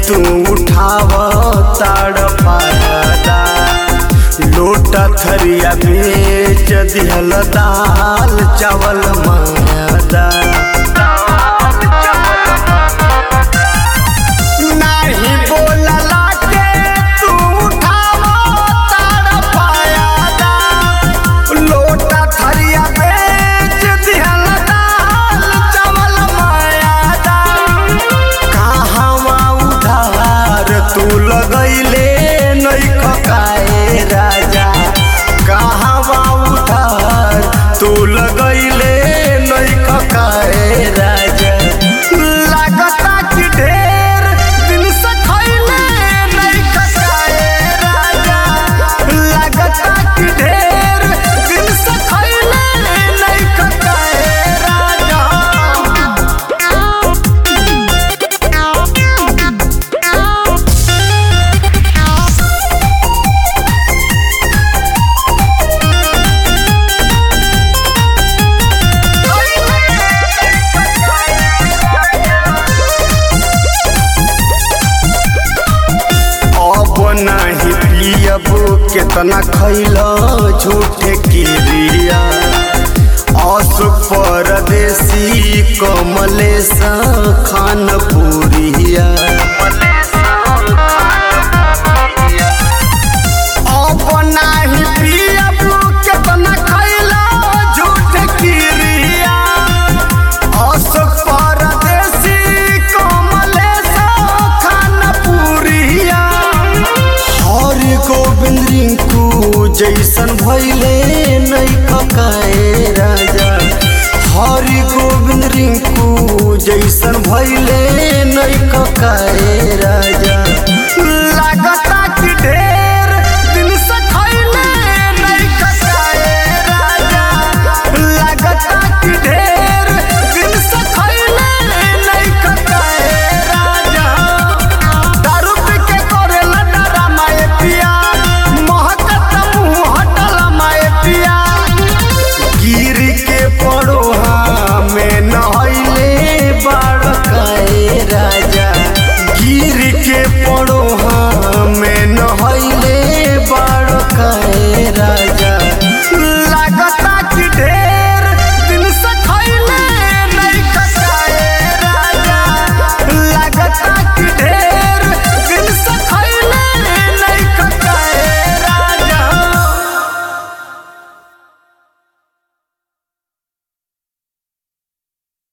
तू उठाव ताड़ पादा लोटा थरिया बेच दिहल दाल चावल मादा नाही बोलला के तू उठाव ताड़ पादा लोटा थरिया बेच दिहल दाल चावल मादा कहवा उधार तू लगैले नहीं खकाए राजा कहवा उधार तू लगैले नहीं खकाए राजा लागता कि ढेर दिन से खैले नहीं खकाए राजा लागता कि ढेर दिन से खैले नहीं खकाए राजा अब नहीं पियब केतना खैल झूठे किरिया अशोक परदेसी कमलेश खान पुरिया अब नहीं पियब केतना खैल झूठे किरिया अशोक परदेसी कमलेश खान पुरिया हरि गोविंद रिंकू जैसन भैले नहीं ककाए राजा हरि गोविंद रिंकू जैसन भैले नहीं ककाए राजा लागता कि ढेर दिन से खैले नहीं ककाए राजा लागता कि ढेर दिन से खैले नहीं ककाए राजा दारू पी के करेला डरामा ए पिया महकत मुंह हटला माए पिया गिर के पड़ोहा में नहैले बाड़काए राजा गिर के पड़ोहा